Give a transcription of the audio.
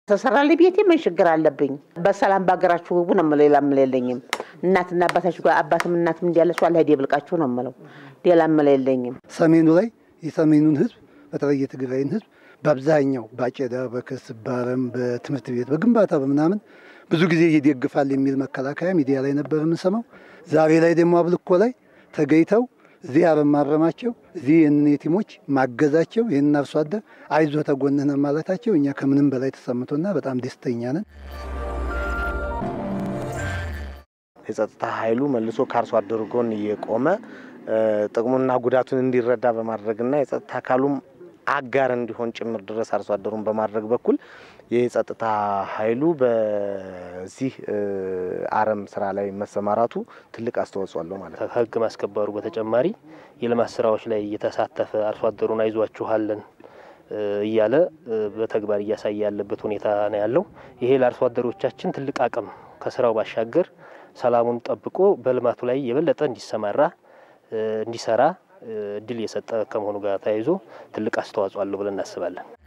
ተሰራልኝ ቤቴ ምን ችግር አለብኝ? በሰላም በሀገራችሁ ግቡ ነው የምለው። ሌላ የምለው የለኝም። እናትና አባታችሁ ጋር አባትም እናትም እንዲያለችው አለ ሄድ ብልቃችሁ ነው የምለው። ሌላ የምለው የለኝም። ሰሜኑ ላይ የሰሜኑን ህዝብ በተለይ የትግራይን ህዝብ በአብዛኛው በአጨዳ፣ በክስ፣ በአረም፣ በትምህርት ቤት፣ በግንባታ በምናምን ብዙ ጊዜ ይደግፋል የሚል መከላከያ ሚዲያ ላይ ነበር የምንሰማው። ዛሬ ላይ ደግሞ አብልኮ ላይ ተገኝተው እዚህ አረም ማረማቸው እዚህ ይህንን የቲሞች ማገዛቸው ይህንን አርሶ አደር አይዞ ተጎንህ ነን ማለታቸው እኛ ከምንም በላይ ተሰምቶና በጣም ደስተኛ ነን። የጸጥታ ኃይሉ መልሶ ከአርሶ አደሩ ጎን እየቆመ ጥቅሙና ጉዳቱን እንዲረዳ በማድረግና የጸጥታ አካሉም አጋር እንዲሆን ጭምር ድረስ አርሶ አደሩን በማድረግ በኩል የጸጥታ ኃይሉ በዚህ አረም ስራ ላይ መሰማራቱ ትልቅ አስተዋጽኦ አለው ማለት ነው። ከህግ ማስከበሩ በተጨማሪ የልማት ስራዎች ላይ እየተሳተፈ አርሶ አደሩን አይዟችኋለን እያለ በተግባር እያሳየ ያለበት ሁኔታ ነው ያለው። ይሄ ለአርሶ አደሮቻችን ትልቅ አቅም ከስራው ባሻገር ሰላሙን ጠብቆ በልማቱ ላይ የበለጠ እንዲሰማራ እንዲሰራ እድል የሰጠ ከመሆኑ ጋር ተያይዞ ትልቅ አስተዋጽኦ አለው ብለን እናስባለን።